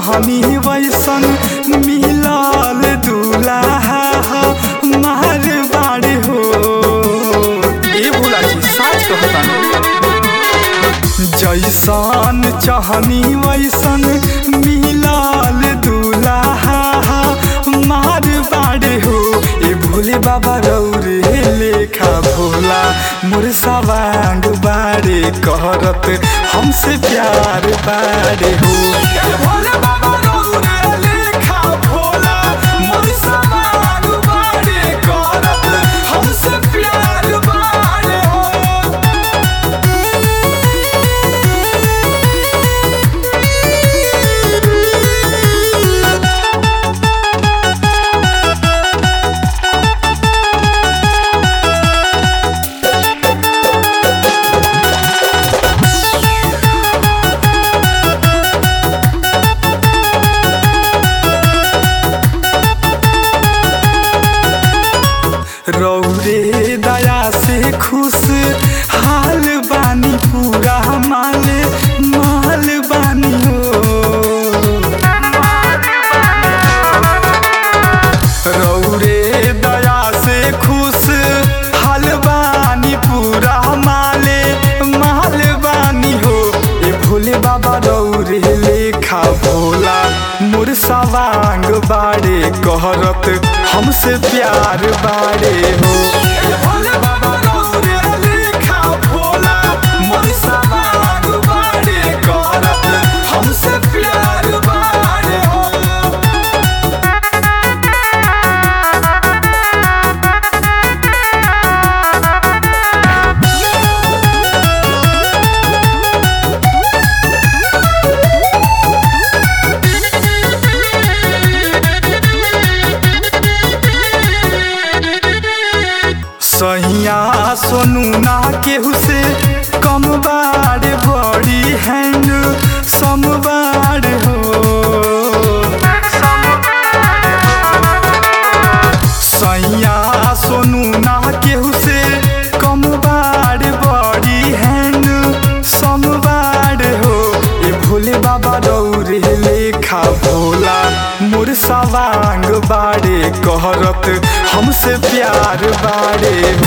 चाहनी वैसन मिलल दूल्हा मार बाड़े हो ए भोला जी साच कहतानी जैसन चाहनी वैसन मिलल दूल्हा मार बाड़े हो ए भोले बाबा रौरे लेखा भोला मोर सवांग बाड़े करत हमसे प्यार बाड़े हो ए भोले बाबा रौरे लेखा भोला मोर सवांग बाड़े करत हमसे प्यार बाड़े हो रौरे दया से खुश हाल बानी पूरा माल माल बानी हो रौरे दया से खुश हाल बानी पूरा माले माल बानी हो ए भोले बाबा रौरे लेखा भोला मोर सवांग बाड़े कहरत हमसे प्यार बाड़े हो ए भोले बाबा रौरे लेखा भोला मोर सवांग बाड़े कहरत हमसे प्यार बाड़े हो सैया सोनू ना केहू से कम बार बड़ी हैंड समबार हो सैया सोनू ना केहू से कम बार बड़ी हैंड समबार हो ए भोले बाबा रौरे लेखा भोला मोर सवांग बाड़े कहरत हमसे प्यार बाड़े हो